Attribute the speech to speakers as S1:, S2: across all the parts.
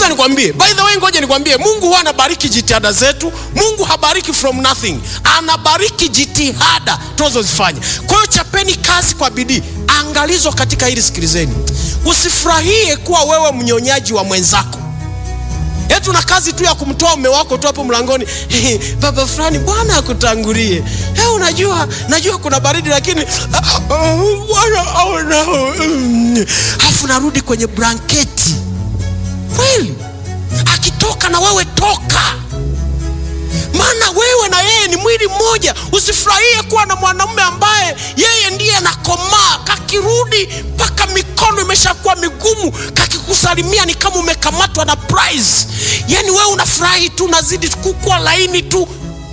S1: ngoja nikwambie by the way ngoja nikwambie mungu huwa anabariki jitihada zetu mungu habariki from nothing anabariki jitihada tunazozifanya kwa hiyo chapeni kazi kwa bidii angalizo katika hili sikilizeni usifurahie kuwa wewe mnyonyaji wa mwenzako yetu na kazi tu ya kumtoa mume wako tu hapo mlangoni baba fulani bwana akutangulie hey, unajua najua kuna baridi lakini bwana aona afu narudi kwenye blanketi kweli akitoka na wewe toka maana wewe na yeye ni mwili mmoja usifurahie kuwa na mwanamume ambaye yeye ndiye anakomaa kakirudi mpaka mikono imeshakuwa migumu kakikusalimia ni kama umekamatwa na prize yani wewe unafurahi tu unazidi kukua laini tu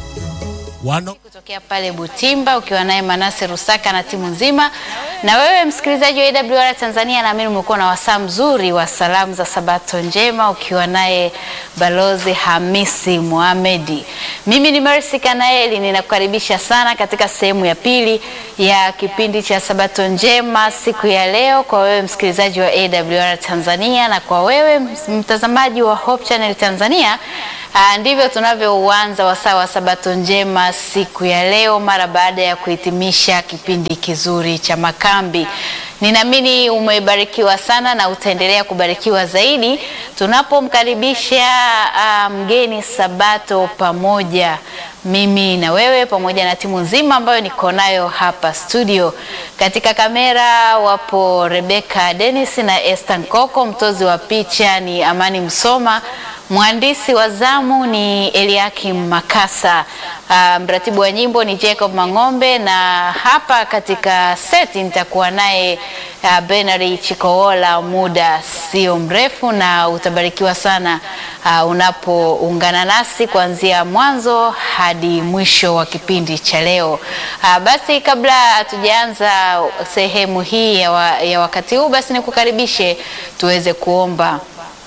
S1: Wano.
S2: kutokea pale Butimba ukiwa naye Manase Rusaka na timu nzima. Na wewe msikilizaji wa AWR Tanzania, naamini umekuwa na wasaa mzuri wa salamu za Sabato njema ukiwa naye Balozi Hamisi Mohamedi. Mimi ni Mercy Kanaeli, ninakukaribisha sana katika sehemu ya pili ya kipindi cha Sabato njema siku ya leo, kwa wewe msikilizaji wa AWR Tanzania na kwa wewe mtazamaji wa Hope Channel Tanzania. Aa, ndivyo tunavyouanza wasaa wa Sabato njema siku ya leo mara baada ya kuhitimisha kipindi kizuri cha makambi. Ninaamini umebarikiwa sana na utaendelea kubarikiwa zaidi tunapomkaribisha uh, mgeni Sabato pamoja mimi na wewe pamoja na timu nzima ambayo niko nayo hapa studio. Katika kamera wapo Rebecca Dennis na Esther Nkoko, mtozi wa picha ni Amani Msoma, mhandisi wa zamu ni Eliakim Makasa, uh, mratibu wa nyimbo ni Jacob Mang'ombe, na hapa katika seti nitakuwa naye uh, Benary Chikoola muda sio mrefu, na utabarikiwa sana uh, unapoungana nasi kuanzia mwanzo hadi mwisho wa kipindi cha leo. Uh, basi kabla hatujaanza sehemu hii ya, wa, ya wakati huu, basi nikukaribishe tuweze kuomba.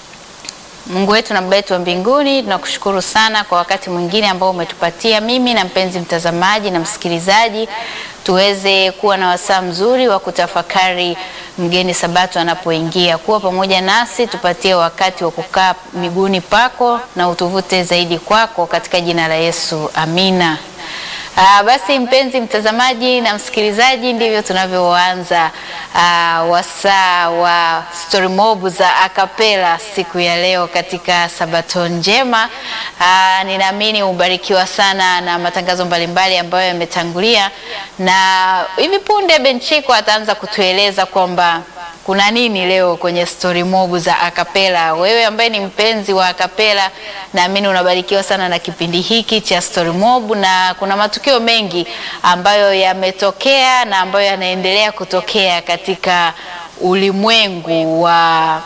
S2: Mungu wetu na Baba yetu wa mbinguni, tunakushukuru sana kwa wakati mwingine ambao umetupatia mimi na mpenzi mtazamaji na msikilizaji, tuweze kuwa na wasaa mzuri wa kutafakari mgeni Sabato anapoingia. Kuwa pamoja nasi, tupatie wakati wa kukaa miguuni pako na utuvute zaidi kwako, katika jina la Yesu, amina. Uh, basi mpenzi mtazamaji na msikilizaji, ndivyo tunavyoanza uh, wasaa wa story mob za akapela siku ya leo katika Sabato njema. Uh, ninaamini ubarikiwa sana na matangazo mbalimbali ambayo yametangulia, na hivi punde Benchiko ataanza kutueleza kwamba kuna nini leo kwenye story mob za akapela. Wewe ambaye ni mpenzi wa akapela, naamini unabarikiwa sana na kipindi hiki cha story mob, na kuna matukio mengi ambayo yametokea na ambayo yanaendelea kutokea katika ulimwengu wa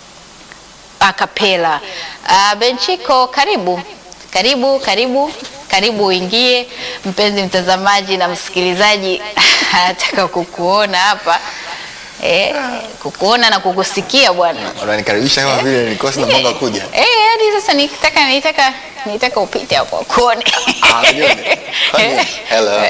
S2: akapela. Uh, Benchiko, karibu karibu karibu karibu uingie, mpenzi mtazamaji na msikilizaji anataka kukuona hapa Eh, kukuona na kukusikia bwana.
S3: Unanikaribisha kama vile nilikuwa sina mpango wa kuja.
S2: Eh, hadi sasa nitaka nitaka nitaka upite hapo kuone.
S3: Ah, nione. Kwani? Hello.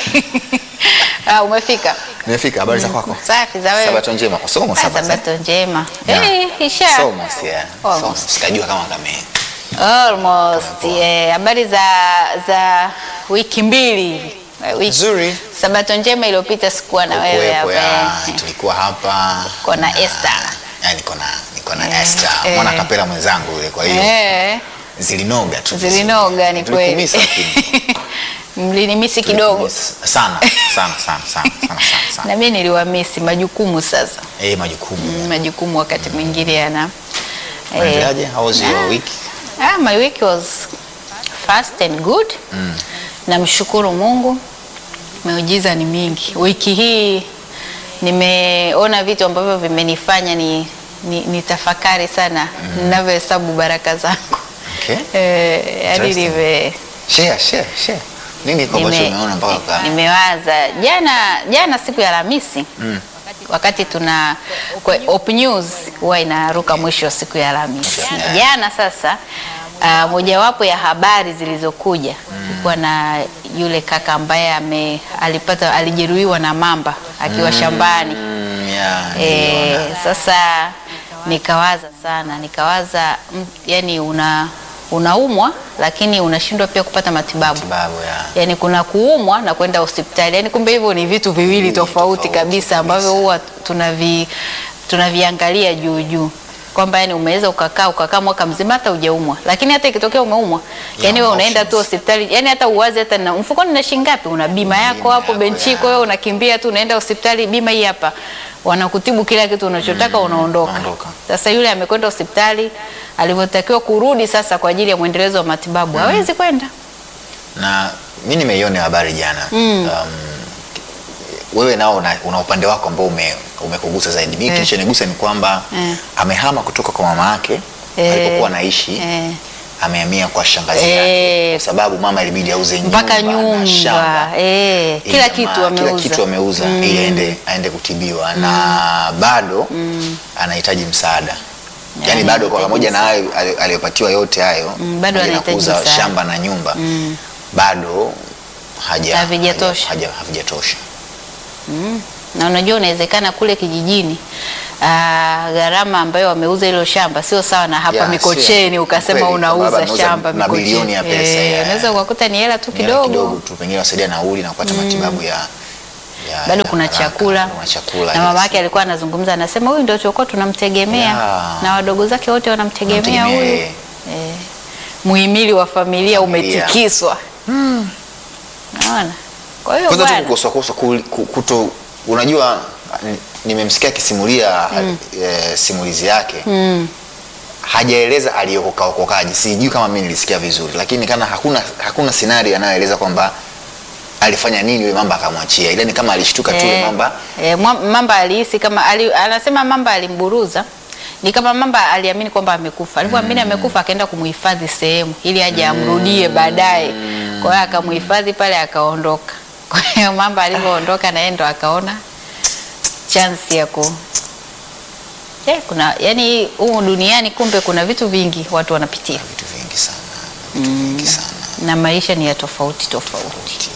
S2: Ah, umefika.
S3: Nimefika, habari za kwako?
S2: Safi za wewe.
S3: Sabato njema. Kusoma
S2: Ah,
S3: sabato.
S2: Sabato njema.
S3: Yeah.
S2: Eh, isha.
S3: Soma sia.
S2: Almost.
S3: Soma. Sikajua kama kame.
S2: Almost. Eh, habari za za wiki mbili hivi. Eh, wiki.
S3: Nzuri.
S2: Sabato njema iliyopita sikuwa na wewe
S3: Kuwepo ya
S2: hapa.
S3: tulikuwa hapa.
S2: Uko na
S3: Na-
S2: Esther.
S3: Ya niko na niko na
S2: Eh,
S3: Esther.
S2: eh.
S3: Mwana kapela mwenzangu yule kwa hiyo
S2: Eh,
S3: zilinoga tu.
S2: zilinoga ni kweli.
S3: Tulikumisa lakini.
S2: Mlinimisi kidogo.
S3: Tulikumisa. Sana, sana, sana, sana, sana, sana, sana.
S2: Na mimi niliwamisi majukumu sasa.
S3: Eh, majukumu.
S2: Mm, majukumu wakati mwingine yana eh,
S3: Unaendeleaje? How was your week?
S2: ah, my week was fast and good namshukuru Mungu miujiza ni mingi wiki hii nimeona vitu ambavyo vimenifanya ni, ni, ni tafakari sana ninavyohesabu baraka zangu
S3: Okay.
S2: eh, yani
S3: Interesting.
S2: nime
S3: Share, share, share. Nini kwa ambacho
S2: nime-
S3: umeona mpaka uka-
S2: nimewaza jana jana siku ya Alhamisi wakati tuna kwa Op News huwa inaruka mwisho wa siku ya Alhamisi.
S3: Okay.
S2: Jana sasa uh, mojawapo ya habari zilizokuja ilikuwa na yule kaka ambaye ame alipata alijeruhiwa na mamba akiwa shambani.
S3: Mm, yeah,
S2: E,
S3: niliona.
S2: sasa nikawaza sana, nikawaza mm, yani una unaumwa lakini unashindwa pia kupata matibabu.
S3: Babu ya.
S2: Yani kuna kuumwa na kwenda hospitali, yani kumbe hivyo ni vitu viwili
S3: Viwili
S2: tofauti
S3: tofauti
S2: kabisa ambavyo
S3: kabisa.
S2: huwa tunavi tunaviangalia juu juu kwamba yani umeweza ukakaa ukakaa mwaka mzima hata hujaumwa, lakini hata ikitokea umeumwa, yani wewe unaenda tu hospitali, yani hata uwazi hata na mfukoni na shilingi ngapi, una bima yako
S3: Bima
S2: hapo
S3: yako,
S2: benchi,
S3: ya.
S2: kwa hiyo unakimbia tu unaenda hospitali, bima hii hapa, wanakutibu kila kitu unachotaka, unaondoka.
S3: unaondoka.
S2: Sasa yule amekwenda hospitali, alivyotakiwa kurudi sasa kwa ajili ya mwendelezo wa matibabu hawezi kwenda.
S3: na mi nimeiona habari jana um, wewe nao una, una upande wako ambao ume, umekugusa zaidi mi
S2: Eh.
S3: kilichonigusa ni kwamba
S2: Eh.
S3: amehama kutoka kwa mama yake
S2: Eh.
S3: alipokuwa anaishi
S2: Eh.
S3: amehamia kwa shangazi
S2: Eh.
S3: yake kwa sababu mama ilibidi auze
S2: mpaka
S3: nyumba na shamba
S2: nyumba eh,
S3: ili
S2: kila
S3: jamaa-
S2: kitu ameuza.
S3: kila kitu ameuza ili aende, aende kutibiwa na bado anahitaji msaada yaani
S2: Yaani
S3: bado kwa
S2: anahitaji
S3: pamoja na hayo ali- aliyopatiwa yote hayo
S2: Mm, bado
S3: pamoja na
S2: anahitaji
S3: kuuza
S2: msaada.
S3: shamba na nyumba bado haja-
S2: Havijatosha.
S3: haja- haja- havijatosha
S2: na unajua unawezekana kule kijijini ah, gharama ambayo wameuza hilo shamba sio sawa na hapa
S3: Ya,
S2: Mikocheni
S3: sio.
S2: ukasema
S3: Kweli, kwamba
S2: unauza
S3: ameuza
S2: shamba
S3: mabilioni ya
S2: Mikocheni.
S3: pesa,
S2: Eh,
S3: ya.
S2: unaweza ukakuta ni hela tu
S3: Ni hela
S2: kidogo,
S3: kidogo tu pengine wasaidia nauli na kupata matibabu ya, ya
S2: bado
S3: ya
S2: kuna
S3: haraka.
S2: chakula
S3: kuna chakula
S2: na mama
S3: yes.
S2: yake alikuwa anazungumza anasema huyu ndio tulikuwa tunamtegemea
S3: Ya.
S2: na wadogo zake wote wanamtegemea
S3: Wanamtegemea
S2: huyu
S3: yeye.
S2: eh, muhimili wa familia,
S3: Familia.
S2: umetikiswa naona kwa hiyo
S3: kwanza tu
S2: bwana
S3: kukosakosa ku- ku- kuto unajua ni- nimemsikia akisimulia eh, simulizi yake
S2: mm.
S3: hajaeleza aliyokokaokokaji sijui kama mi nilisikia vizuri lakini kana hakuna hakuna scenario anayoeleza kwamba alifanya nini yule mamba akamwachia ila ni kama alishtuka tu yule
S2: Eh,
S3: mamba
S2: eh, mwa- mamba alihisi kama ali, anasema mamba alimburuza ni kama mamba aliamini kwamba amekufa alivyoamini amekufa akaenda kumuhifadhi sehemu ili aje amrudie baadaye kwa hiyo akamuhifadhi pale akaondoka kwa hiyo mamba alivyoondoka na yeye ndo akaona chance ya ku eh, kuna yani humu duniani kumbe kuna vitu vingi watu wanapitia
S3: vitu vingi sana vitu vingi sana
S2: na maisha ni ya tofauti tofauti.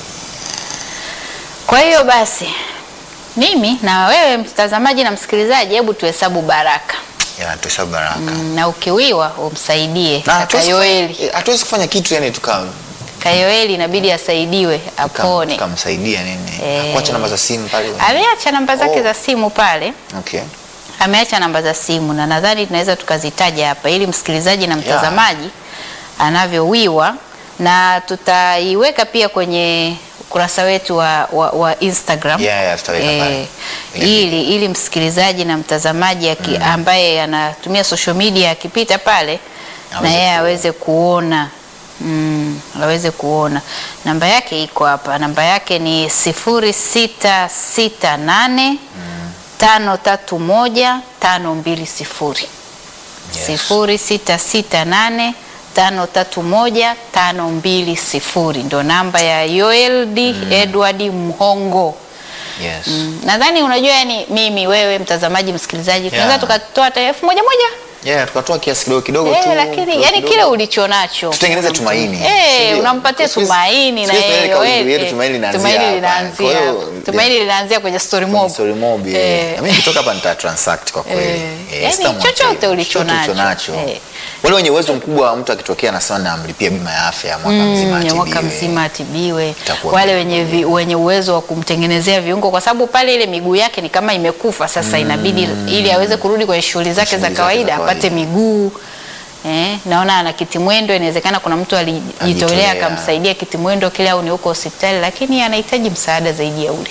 S2: Kwa hiyo basi, mimi na wewe mtazamaji na msikilizaji, hebu tuhesabu baraka
S3: Ya, tuhesabu baraka
S2: Mm, na ukiwiwa umsaidie
S3: Na
S2: kaka
S3: hatuwezi
S2: Yoeli.
S3: kufanya- eh, hatuwezi kufanya kitu yani tuka
S2: Kayoeli inabidi asaidiwe
S3: tuka-
S2: apone.
S3: tukamsaidia nini
S2: Eh.
S3: kuacha namba za simu pale
S2: Ameacha namba zake
S3: Oh.
S2: za simu pale,
S3: okay
S2: ameacha namba za simu na nadhani tunaweza tukazitaja hapa ili msikilizaji na mtazamaji anavyowiwa, na tutaiweka pia kwenye ukurasa wetu wa, wa, wa Instagram
S3: Yeah, yeah, tutaweka pale. Ile
S2: ili, ili msikilizaji na mtazamaji aki, ambaye anatumia social media akipita pale na
S3: Aweze
S2: yeye
S3: kuona.
S2: aweze kuona mm, aweze kuona namba yake iko hapa. Namba yake ni sifuri sita sita nane tano tatu moja tano mbili sifuri
S3: Yes.
S2: sifuri sita sita nane tano tatu moja tano mbili sifuri ndo namba ya Yoeld Edward Mhongo.
S3: yes
S2: Mm, nadhani unajua, yani mimi wewe mtazamaji msikilizaji, tunaweza
S3: Yeah.
S2: tukatoa hata elfu moja moja
S3: yeah tukatoa kiasi kidogo kidogo
S2: eh,
S3: tu
S2: lakini
S3: kidogo
S2: yani
S3: kidogo.
S2: kile ulicho nacho
S3: tutengeneze
S2: unampa-
S3: tumaini
S2: eh,
S3: Sindio?
S2: unampatia
S3: Siku hizi-
S2: tumaini na
S3: siku hizi
S2: yeye
S3: tunaweka kauli
S2: wewe,
S3: yetu,
S2: eh,
S3: tumaini linaanzia
S2: tumaini
S3: hapa.
S2: linaanzia
S3: Kwa hiyo,
S2: hapa. tumaini linaanzia kwenye story mob
S3: Story mob, eh.
S2: Eh.
S3: Na mimi nikitoka hapa nita transact kwa kweli.
S2: Eh,
S3: Eh,
S2: yani
S3: sitamwacha
S2: chochote
S3: hivyo.
S2: ulicho
S3: Chochote
S2: nacho.
S3: nacho.
S2: Eh.
S3: Wale wenye uwezo mkubwa mtu akitokea anasema namlipia bima ya afya ya mwaka mzima
S2: Mm, ya mwaka
S3: atibiwe.
S2: mzima atibiwe.
S3: Itakuwa
S2: Wale
S3: vizuri.
S2: wenye, vi, wenye uwezo wa kumtengenezea viungo, kwa sababu pale ile miguu yake ni kama imekufa sasa, inabidi ili aweze kurudi kwenye shughuli zake
S3: Shughuli
S2: za
S3: zake za
S2: kawaida
S3: kawaida.
S2: apate miguu eh, naona ana kitimwendo. Inawezekana kuna mtu alijitolea
S3: Alijitolea.
S2: akamsaidia kitimwendo kile, au ni huko hospitali, lakini anahitaji msaada zaidi ya ule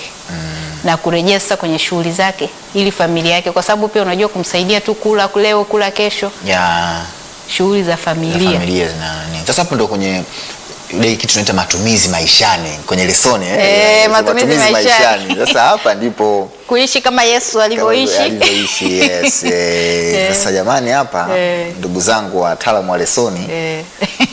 S2: na kurejea sasa kwenye shughuli zake ili familia yake, kwa sababu pia unajua kumsaidia tu kula leo kula kesho,
S3: ya
S2: shughuli za
S3: za
S2: familia
S3: familia zina nini. Sasa hapo ndo kwenye ile kitu tunaita matumizi maishani kwenye lesoni eh,
S2: Eh,
S3: eh,
S2: matumizi maishani.
S3: Sasa hapa ndipo
S2: kuishi kama Yesu alivyoishi.
S3: alivyoishi yes. eh, Sasa jamani, hapa
S2: Eh.
S3: ndugu zangu wataalamu wa lesoni
S2: Eh.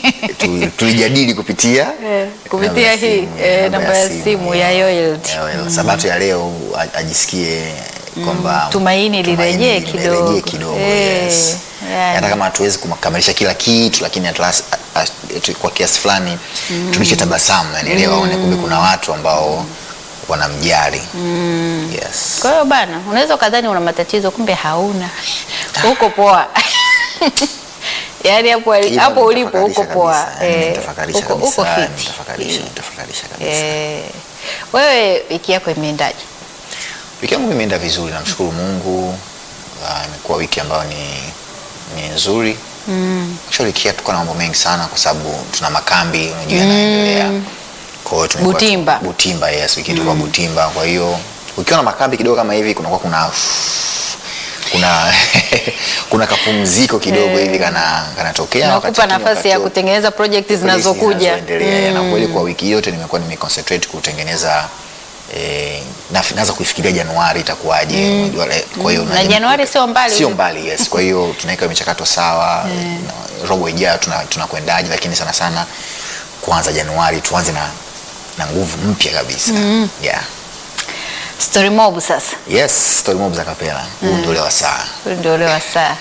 S3: tu- tulijadili kupitia
S2: Eh, kupitia
S3: namba ya
S2: hii,
S3: simu,
S2: eh, namba ya simu ya Yoeld.
S3: ya Yoeld. Sabato ya leo a- ajisikie kwamba
S2: tumaini lirejee kidogo.
S3: lirejee kidogo
S2: Eh,
S3: yes.
S2: yani.
S3: hata kama hatuwezi kukamilisha kila kitu lakini at last, a- a- tu- kwa kiasi fulani tulishe tabasamu yani leo aone kumbe kuna watu ambao wanamjali yes.
S2: Kwa hiyo bana, unaweza ukadhani una matatizo kumbe hauna. Uko poa. Yaani hapo
S3: Hilo
S2: hapo ulipo
S3: nitafakarisha
S2: uko poa.
S3: kabisa, yani
S2: Eh,
S3: nitafakarisha
S2: uko uko
S3: kabisa,
S2: fit.
S3: nitafakarisha, nitafakarisha kabisa.
S2: Eh, wewe wiki yako imeendaje?
S3: Wiki yangu imeenda vizuri, namshukuru Mungu. Ah, Imekuwa wiki ambayo ni, ni nzuri mm. Actually wiki hii tuko na mambo mengi sana kwa sababu tuna makambi unajua yanaendelea. Kwa hiyo tumekuwa tu-
S2: Butimba.
S3: Butimba, yes, wiki hii tulikuwa Butimba. Kwa hiyo ukiwa na makambi kidogo kama hivi kunakuwa kuna kuna kuna kapumziko kidogo hivi kana kanatokea wakati
S2: Nakupa
S3: mwingine
S2: nafasi ya
S3: wakati-
S2: kutengeneza project zinazokuja.
S3: zinazoendelea na kweli kwa wiki yote nimekuwa nimeconcentrate kutengeneza eh, na naanza kuifikiria Januari itakuwaje unajua, eh, kwa hiyo
S2: Na
S3: najaribu
S2: Januari
S3: ku-
S2: sio mbali.
S3: sio mbali yes kwa hiyo tunaweka michakato sawa na robo ijayo tuna tunakwendaje lakini sana sana kuanza Januari tuanze na na nguvu mpya kabisa yeah
S2: Story mob sasa.
S3: yes story mob za kapela huu ndio ule wa saa
S2: Huyu ndio ule wa saa.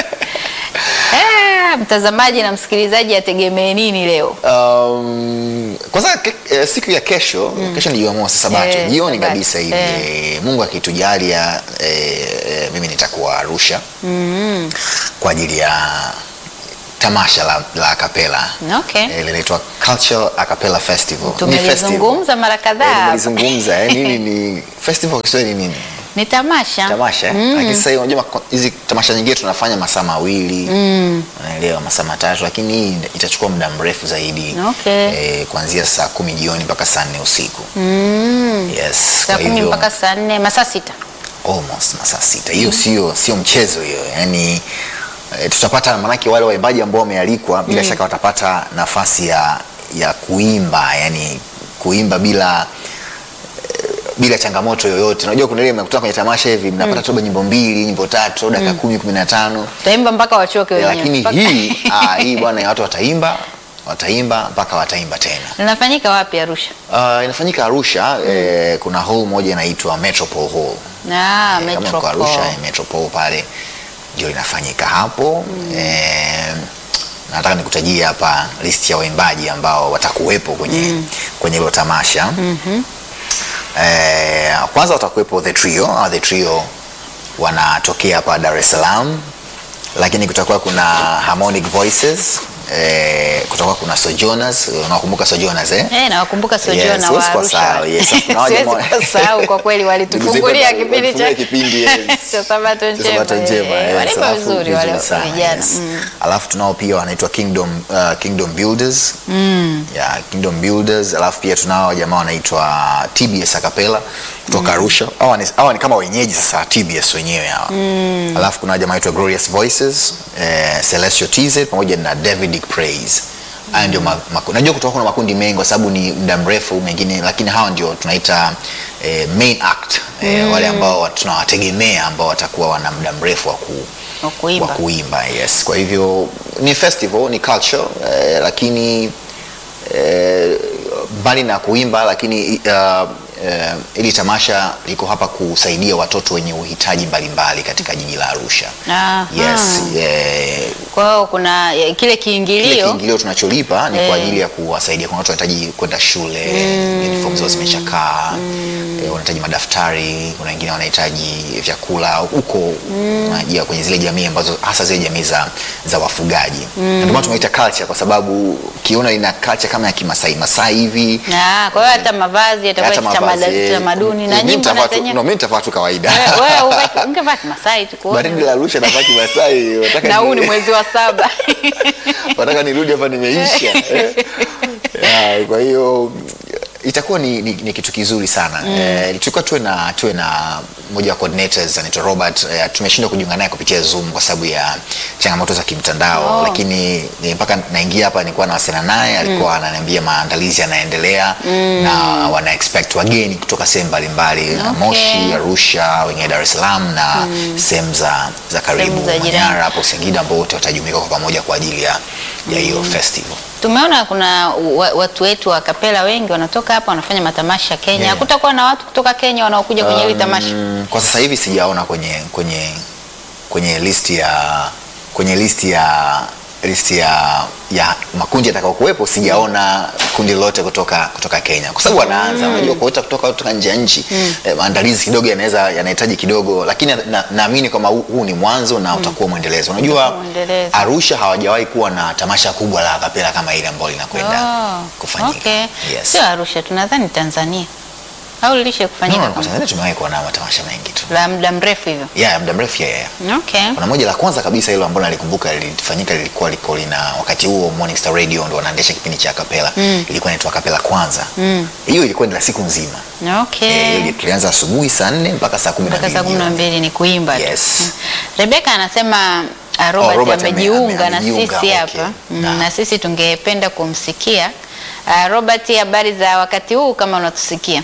S2: Eh, mtazamaji na msikilizaji ategemee nini leo?
S3: Um, kwanza ke, eh, siku ya kesho kesho ni Jumamosi Sabato
S2: Eh,
S3: jioni
S2: Sabato.
S3: kabisa hivi
S2: Eh.
S3: eh, Mungu akitujalia eh, eh, mimi nitakuwa Arusha kwa ajili ya tamasha la, la akapela
S2: Okay.
S3: eh, linaitwa Cultural Acapella Festival. Ni
S2: Tumelizungumza
S3: festival.
S2: mara
S3: Eh,
S2: kadhaa.
S3: nimelizungumza eh, nini ni festival kwa Kiswahili ni nini?
S2: Ni tamasha.
S3: tamasha mm. lakini sasa hivi unajua mako- hizi tamasha nyingine tunafanya masaa mawili unaelewa masaa matatu lakini hii itachukua muda mrefu zaidi
S2: Okay.
S3: eh, kuanzia saa kumi jioni mpaka saa nne usiku yes
S2: Saa
S3: kwa
S2: kumi
S3: hivyo
S2: mpaka saa nne masaa sita.
S3: almost masaa sita hiyo sio sio mchezo hiyo yani e, tutapata manake wale waimbaji ambao wamealikwa bila shaka watapata nafasi ya ya kuimba yani kuimba bila eh, bila changamoto yoyote unajua kuna ile mnakutana kwenye tamasha hivi mnapata tu nyimbo mbili nyimbo tatu dakika kumi kumi na tano
S2: Taimba mpaka wachoke wenyewe.
S3: lakini
S2: Mpaka-
S3: hii ah, hii bwana watu wataimba wataimba mpaka wataimba tena
S2: Linafanyika wapi Arusha?
S3: Uh, inafanyika Arusha eh, kuna hall moja inaitwa Metropole Hall
S2: Ah,
S3: Eh, kama uko Arusha
S2: Metropole.
S3: eh, Metropole pale ndio inafanyika hapo eh, nataka nikutajie hapa list ya waimbaji ambao watakuwepo kwenye kwenye hilo tamasha eh, kwanza watakuwepo the trio au the trio wanatokea hapa Dar es Salaam lakini kutakuwa kuna Harmonic Voices eh, kutakuwa kuna Sojourners unakumbuka Sojourners eh?
S2: Eh, nawakumbuka
S3: Yes,
S2: Sojourner wa
S3: huwezi
S2: Arusha.
S3: kusahau, yes. Kuna wale
S2: Siwezi
S3: ambao-
S2: kusahau kwa kweli walitufungulia
S3: Ndugu zetu
S2: kipindi cha
S3: walitufungulia kipindi, yes.
S2: cha Sabato
S3: Cha Sabato
S2: njema.
S3: njema,
S2: eh,
S3: yes.
S2: Walipa
S3: Alafu
S2: vizuri wale
S3: vizuri sana,
S2: vijana.
S3: yes.
S2: Mm.
S3: alafu tunao pia wanaitwa Kingdom, uh, Kingdom Builders yeah, Kingdom Builders alafu pia tunao jamaa wanaitwa TBS Acapella kutoka Arusha hawa ni, hawa ni kama wenyeji sasa TBS wenyewe hawa alafu kuna jamaa wanaitwa Glorious Voices eh, Celestial TZ pamoja na Davidic Praise haya ndio ma- maku- najua kutoka kuna makundi mengi kwa sababu ni muda mrefu mengine lakini hawa ndio tunaita eh, main act eh, wale ambao tunawategemea ambao watakuwa wana muda mrefu wa ku,
S2: Wa kuimba.
S3: wa kuimba yes kwa hivyo ni festival ni culture eh, lakini eh, mbali na kuimba lakini uh, eh, ili tamasha liko hapa kusaidia watoto wenye uhitaji mbalimbali katika jiji la Arusha
S2: Aha.
S3: yes eh,
S2: Kwa hiyo kuna eh, kile
S3: kile
S2: kiingilio
S3: kiingilio tunacholipa ni
S2: Eh.
S3: kwa ajili ya kuwasaidia. Kuna watu wanahitaji kwenda shule, uniform zao zimeshakaa, eh, wanahitaji madaftari, kuna wengine wanahitaji vyakula huko unajua, kwenye zile jamii ambazo hasa zile jamii za, za wafugaji na ndio maana tunaita culture, kwa sababu ukiona ina culture kama ya Kimasai Masai hivi
S2: na kwa hiyo hata mavazi yatakuwa
S3: hata
S2: ya
S3: mavazi,
S2: kitamada-
S3: eh,
S2: kitamaduni na
S3: mimi
S2: nyimbo
S3: nitavaa
S2: na
S3: tu-
S2: zenye
S3: no, mimi nitavaa tu kawaida
S2: wewe wewe uvaki- ungevaa Kimasai tu kuona.
S3: baridi la Arusha navaa Kimasai, wataka
S2: na huu
S3: ni-
S2: ni mwezi wa saba
S3: wataka nirudi hapa nimeisha eh? Ya, kwa hiyo itakuwa ni, ni, ni kitu kizuri sana mm. eh, tulikuwa tuwe na tuwe na mmoja wa coordinators anaitwa Robert eh, tumeshindwa kujiunga naye kupitia Zoom kwa sababu ya changamoto za kimtandao
S2: Oh.
S3: lakini eh, mpaka naingia hapa nilikuwa nawasiliana naye alikuwa ananiambia maandalizi yanaendelea na wana expect wageni kutoka sehemu mbalimbali
S2: Okay.
S3: Moshi, Arusha, wengine Dar es Salaam na sehemu za, za karibu
S2: Sehemu za jirani.
S3: Manyara hapo Singida ambao wote watajumuika kwa pamoja kwa ajili ya ya hiyo festival.
S2: tumeona kuna wa- watu wetu wa kapela wengi wanatoka hapa wanafanya matamasha Kenya
S3: Yeah.
S2: hakutakuwa na watu kutoka Kenya wanaokuja kwenye hili tamasha
S3: Mm, kwa sasa hivi sijaona kwenye kwenye kwenye listi ya kwenye listi ya listi ya, ya makundi yatakayokuwepo sijaona kundi lolote kutoka kutoka Kenya kwa sababu wanaanza unajua kuota kutoka kutoka nje ya nchi eh, maandalizi kidogo yanaweza yanahitaji kidogo lakini na- naamini kwamba huu, huu ni mwanzo na utakuwa mwendelezo unajua
S2: Mwendelezo.
S3: Arusha hawajawahi kuwa na tamasha kubwa la akapela kama ile ambalo linakwenda
S2: Oh,
S3: kufanyika
S2: okay.
S3: yes.
S2: Sio Arusha, tunadhani Tanzania au lilishe
S3: no,
S2: kufanyika
S3: no, kwa
S2: kama-
S3: Tanzania tumewahi kuwa na matamasha mengi tu
S2: la muda mrefu hivyo.
S3: yeah, ya muda mrefu yeah, yeah.
S2: Okay.
S3: kuna moja la kwanza kabisa hilo ambalo nalikumbuka lilifanyika lilikuwa liko lina wakati huo Morning Star Radio ndo wanaendesha kipindi cha kapela mm. ilikuwa inaitwa kapela kwanza hiyo ilikuwa ni la siku nzima
S2: Okay.
S3: Eh, hiyo tulianza asubuhi saa nne mpaka saa kumi na
S2: mpaka saa kumi na
S3: mbili
S2: mbili ni kuimba tu.
S3: Yes.
S2: Mm. Rebeka anasema ah, Robert,
S3: Robert ame-
S2: amejiunga
S3: ame-
S2: na
S3: amejiunga,
S2: sisi
S3: okay.
S2: hapa Mm,
S3: Na.
S2: na sisi tungependa kumsikia Ah, Robert, habari za wakati huu kama unatusikia?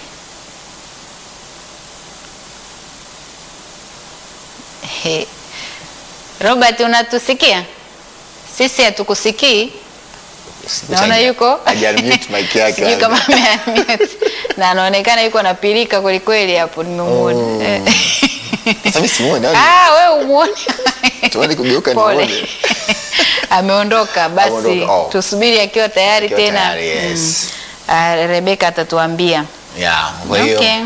S2: He. Robert unatusikia? Sisi hatukusikii. Naona yuko
S3: Haja-mute mic yake
S2: Sijui
S3: labda.
S2: kama ame-unmute. na anaonekana yuko anapilika kweli kweli hapo nimemuona.
S3: Oh.
S2: Eh.
S3: Sasa mimi simuoni, au-
S2: Ah, wewe umuone.
S3: Tuone kugeuka
S2: Pole.
S3: nione.
S2: Ameondoka basi
S3: Ameondoka, oh.
S2: tusubiri akiwa tayari
S3: Akiwa
S2: tena.
S3: tayari, yes.
S2: Ah, Rebeka atatuambia.
S3: Yeah, kwa hiyo
S2: Okay.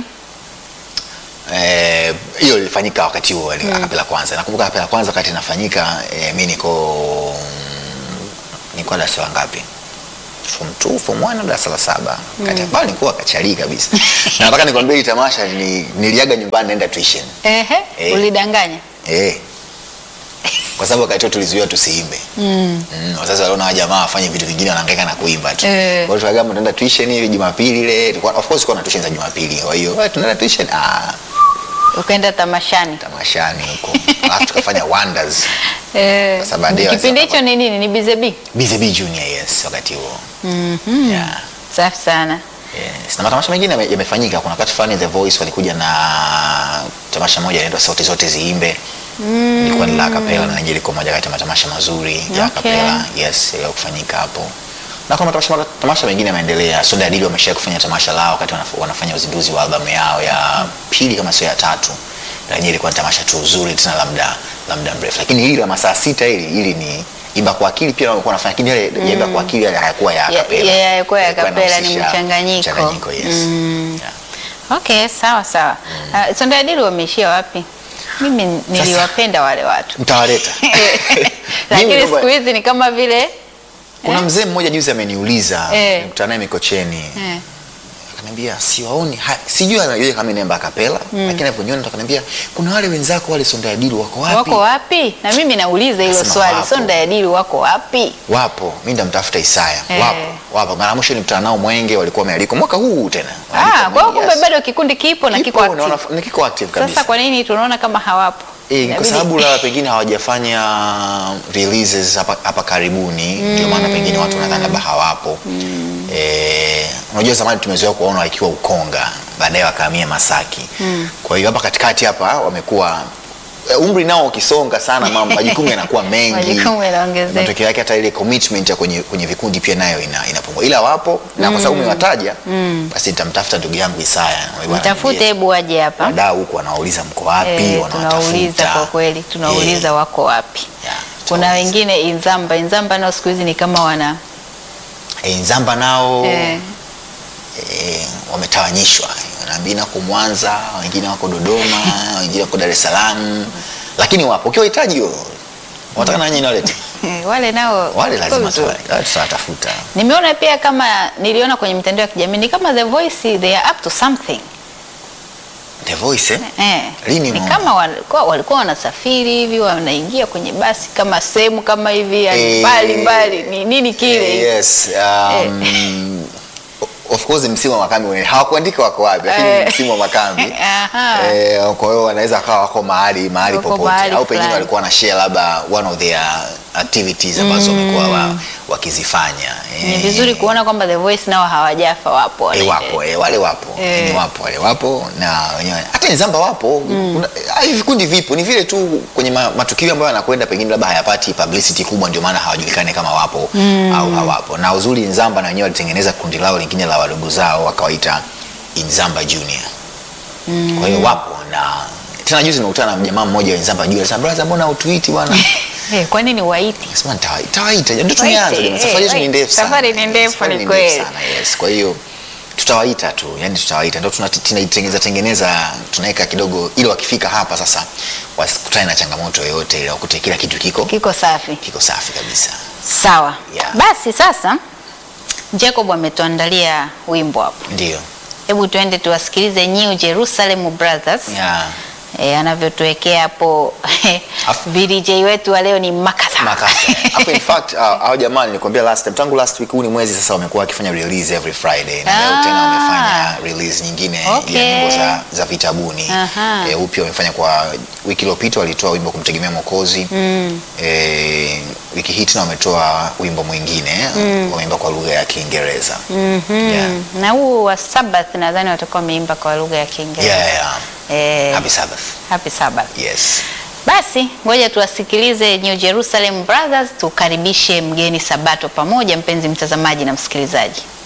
S3: eh, hiyo ilifanyika wakati huo mm. akapela kwanza nakumbuka akapela kwanza wakati inafanyika eh, mi niko nilikuwa darasa la ngapi form 2 form 1 darasa la saba kati ambao nilikuwa kachali kabisa na nataka nikwambie hii tamasha ni, niliaga nyumbani naenda tuition
S2: Ehe,
S3: Eh.
S2: ulidanganya.
S3: eh kwa sababu wakati huo tulizuiwa tusiimbe mm. mm, wazazi waliona wa jamaa wafanye vitu vingine wanahangaika na kuimba tu
S2: Eh.
S3: kwa hiyo tukaagama tunaenda tuition hivi Jumapili ile tulikuwa- of course tulikuwa na tuition za Jumapili kwa hiyo "Wewe, tunaenda tuition ah
S2: Ukaenda tamashani.
S3: tamashani huko alafu tukafanya wonders
S2: Eh,
S3: Sasa baadaye
S2: kipindi
S3: wazee
S2: hicho ni nini? Ni Bizebi?
S3: BZB Junior yes wakati huo
S2: Mhm.
S3: yeah.
S2: Safi sana.
S3: Yes. Na matamasha mengine yame- yamefanyika. Kuna wakati fulani The Voice walikuja na tamasha moja inaitwa Sauti Zote Ziimbe. Mm. Ilikuwa ni la kapela na yenyewe ilikuwa moja kati ya matamasha mazuri ya
S2: Okay.
S3: kapela. Yes, ile kufanyika hapo. Na kuna matamasha, tamasha mengine yameendelea. Soda Adili wamesha kufanya tamasha lao wakati wanaf- wanafanya uzinduzi wa albamu yao ya pili kama sio ya tatu. Na yenyewe ilikuwa ni tamasha tu zuri tena la muda la muda mrefu. Lakini hili la masaa sita hili hili ni Imba kwa akili pia walikuwa wanafanya lakini yale ya Imba kwa akili yale hayakuwa ya
S2: Ya-
S3: kapela.
S2: ya- yakuwa ya
S3: Yalikuwa
S2: kapela, ni
S3: yanahusisha
S2: mchanganyiko.
S3: Mchanganyiko, yes.
S2: Mm.
S3: Yeah.
S2: Okay, sawa sawa. Uh, Sonda Adili wameishia wapi? Mimi niliwapenda wale watu.
S3: Mtawaleta.
S2: Lakini
S3: Mimi
S2: siku
S3: kwamba-
S2: hizi ni kama vile
S3: kuna mzee mmoja juzi ameniuliza
S2: Eh.
S3: nimekutana naye Mikocheni
S2: eh,
S3: akaniambia siwaoni ha- sijui anajua kama inaimba akapela lakini alivyoniona ndo akaniambia kuna wale wenzako wale Sonda Adili wako wapi
S2: wako wapi? Na mimi nauliza hilo
S3: Nasema
S2: swali,
S3: wapo.
S2: Sonda Adili wako wapi?
S3: wapo mi ndamtafuta Isaya
S2: Eh.
S3: wapo wapo mara mwisho nilikutana nao Mwenge walikuwa wamealikwa mwaka huu tena
S2: Ah,
S3: Wamealikwa
S2: kwa hiyo
S3: Mwenge,
S2: kumbe
S3: yes.
S2: bado kikundi kipo na kiko
S3: Kipo, na
S2: active.
S3: wanaf- ni kiko active kabisa
S2: Sasa kwa nini tunaona kama hawapo?
S3: Eh, kwa
S2: Inabidi-
S3: sababu la pengine hawajafanya releases hapa, hapa karibuni ndio maana pengine watu wanadhani labda hawapo eh, unajua zamani tumezoea kuwaona wakiwa Ukonga baadaye wakahamia Masaki kwa hiyo hapa katikati hapa wamekuwa eh, umri nao ukisonga sana mambo majukumu yanakuwa mengi
S2: Majukumu yanaongezeka.
S3: matokeo yake hata ile commitment ya kwenye, kwenye vikundi pia nayo ina, inapungua ila wapo na kwa sababu umewataja basi nitamtafuta ndugu yangu Isaya Bwana,
S2: Mtafute
S3: niambie,
S2: hebu waje hapa.
S3: wadau huku wanawauliza mko wapi
S2: Eh,
S3: wanawatafuta
S2: tunauliza kwa kweli, tunauliza
S3: Eh,
S2: wako wapi.
S3: yeah,
S2: Kuna
S3: tunauliza.
S2: wengine Inzamba, Inzamba nao siku hizi ni kama wana
S3: Eh, Nzamba nao
S2: eh,
S3: eh, wametawanyishwa wanaambia nako Mwanza, wengine wako Dodoma, wengine wako Dar es Salaam, lakini wapo. Ukiwa hitaji hiyo wataka nanyi nawalete
S2: wale nao
S3: wale, lazima
S2: wako vizuri.
S3: tuwa- wale tutawatafuta.
S2: Nimeona pia kama niliona kwenye mitandao ya kijamii ni kama The Voice they are up to something.
S3: The Voice eh?
S2: Eh,
S3: Lini
S2: ni
S3: umeona?
S2: kama walikuwa, walikuwa wanasafiri hivi wanaingia kwenye basi kama sehemu kama hivi yani
S3: Eh,
S2: mbali mbali ni nini kile
S3: Eh, yes, um, of course msimu wa makambi wenyewe hawakuandika wako wapi, lakini
S2: Eh.
S3: ni msimu wa makambi
S2: Aha.
S3: eh, kwa hiyo wanaweza kawa wako mahali mahali
S2: Wako
S3: popote,
S2: mahali
S3: au pengine
S2: fulani.
S3: walikuwa na share labda one of their activities ambazo wamekuwa wa, wakizifanya
S2: ni
S3: Eh,
S2: vizuri kuona kwamba The Voice nao hawajafa wapo
S3: Eh,
S2: wanaendelea.
S3: wapo eh, wale wapo
S2: Eh.
S3: eh. wapo wale wapo na wenyewe hata Nzamba wapo Kuna- ah, hivi vikundi vipo ni vile tu kwenye ma, matukio ambayo yanakwenda pengine labda hayapati publicity kubwa ndio maana hawajulikani kama wapo au hawapo na uzuri Nzamba na wenyewe walitengeneza kundi lao lingine la wadogo zao wakawaita Nzamba Junior kwa hiyo wapo na tena juzi nimekutana na jamaa mmoja wa Nzamba Junior alisema brother mbona utuiti bwana
S2: Eh, kwa nini waiti?
S3: Sema nitawa- nitawaita ndio
S2: Waite,
S3: tumeanza jamani. safari
S2: eh,
S3: yetu ni
S2: waite.
S3: ndefu sana
S2: Safari ni
S3: Yes,
S2: ndefu,
S3: safari
S2: ni
S3: ndefu
S2: kweli.
S3: sana, yes kwa hiyo tutawaita tu yani tutawaita ndio tuna- tunaitengeneza tengeneza tunaweka kidogo ili wakifika hapa sasa wasikutane na changamoto yoyote ile wakute kila kitu kiko
S2: Kiko safi.
S3: kiko safi kabisa
S2: Sawa.
S3: Yeah.
S2: Basi sasa Jacob ametuandalia wimbo hapo.
S3: ndio
S2: Hebu tuende tuwasikilize New Jerusalem Brothers.
S3: yeah.
S2: E, anavyotuwekea hapo
S3: Afu-
S2: VDJ wetu wa leo ni Makasa.
S3: Makasa. Hapo in fact uh, hao jamaa nilikwambia last time tangu last week huu ni mwezi sasa wamekuwa wakifanya release every Friday na leo
S2: Ah.
S3: tena wamefanya release nyingine
S2: Okay.
S3: ya nyimbo za, za vitabuni.
S2: Aha.
S3: Eh, huu pia wamefanya kwa wiki iliyopita walitoa wimbo kumtegemea Mwokozi. Mm. Eh, wiki hii tena wametoa wimbo mwingine mm. wameimba kwa lugha ya Kiingereza.
S2: Mhm.
S3: Yeah.
S2: Na huu wa Sabbath nadhani watakuwa wameimba kwa lugha ya Kiingereza.
S3: Yeah, yeah.
S2: Eh,
S3: Happy Sabbath.
S2: Happy Sabbath.
S3: Yes.
S2: Basi ngoja tuwasikilize New Jerusalem Brothers, tukaribishe mgeni Sabato pamoja, mpenzi mtazamaji na msikilizaji.